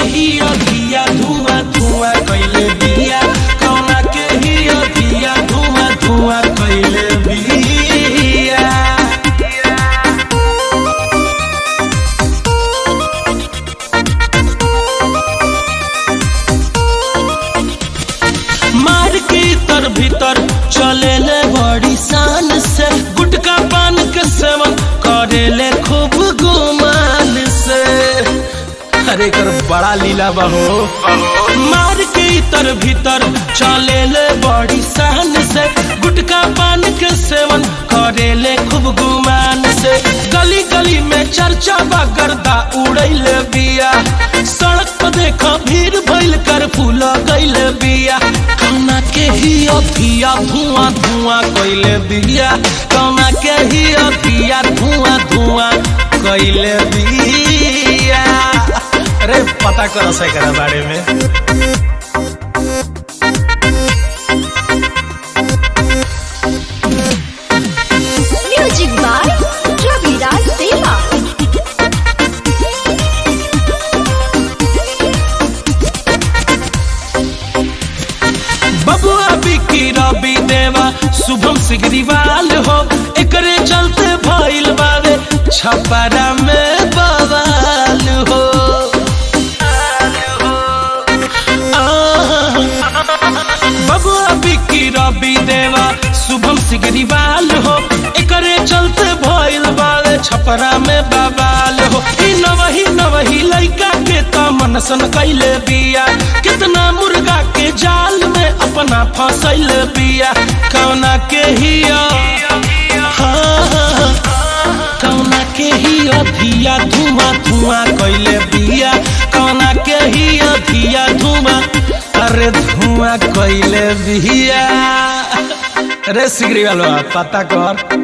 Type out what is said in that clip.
ही अभिया धुआं धुआं कैले बिया कौना के ही अभिया धुआं धुआं कैले बिया मार के तर भीतर चले ले बड़ी शान से गुटका पान के सेवन करे ले खूब गुमान से अरे कर बड़ा लीला बहो मार के तर भीतर चले ले बड़ी शान से गुटका पान के सेवन करे ले खूब गुमान से गली गली में चर्चा बा गर्दा उड़ैले बिया सड़क पर देखो भीड़ भइल कर फूल गइल बिया कौना के ही अभिया धुआं धुआं कइले बिया कौना के ही अभिया धुआं धुआं कइले बिया अरे पता करो से करे बारे में Music by Ravi Raj Deva. बबुआ बिक्की रवि देवा शुभम सिगरीवाल हो एकरे चलते भइल बावे छपरा में बवाल हो आह, बबुआ बिक्की रवि देवा शुभम सिगरीवाल हो एकरे चलते भइल बावे छपरा में बवाल हो ई नवही नवही लइका के त मनसन कैले बिया कितना मुर्गा के जाल में अपना फंसल बिया कौना के हिया हाँ, कौना के ही अधिया धुआं धुआं कैले बिया कौना के ही अधिया धुआं अरे धुआं कैले बिया अरे सिगरी वाला पता कर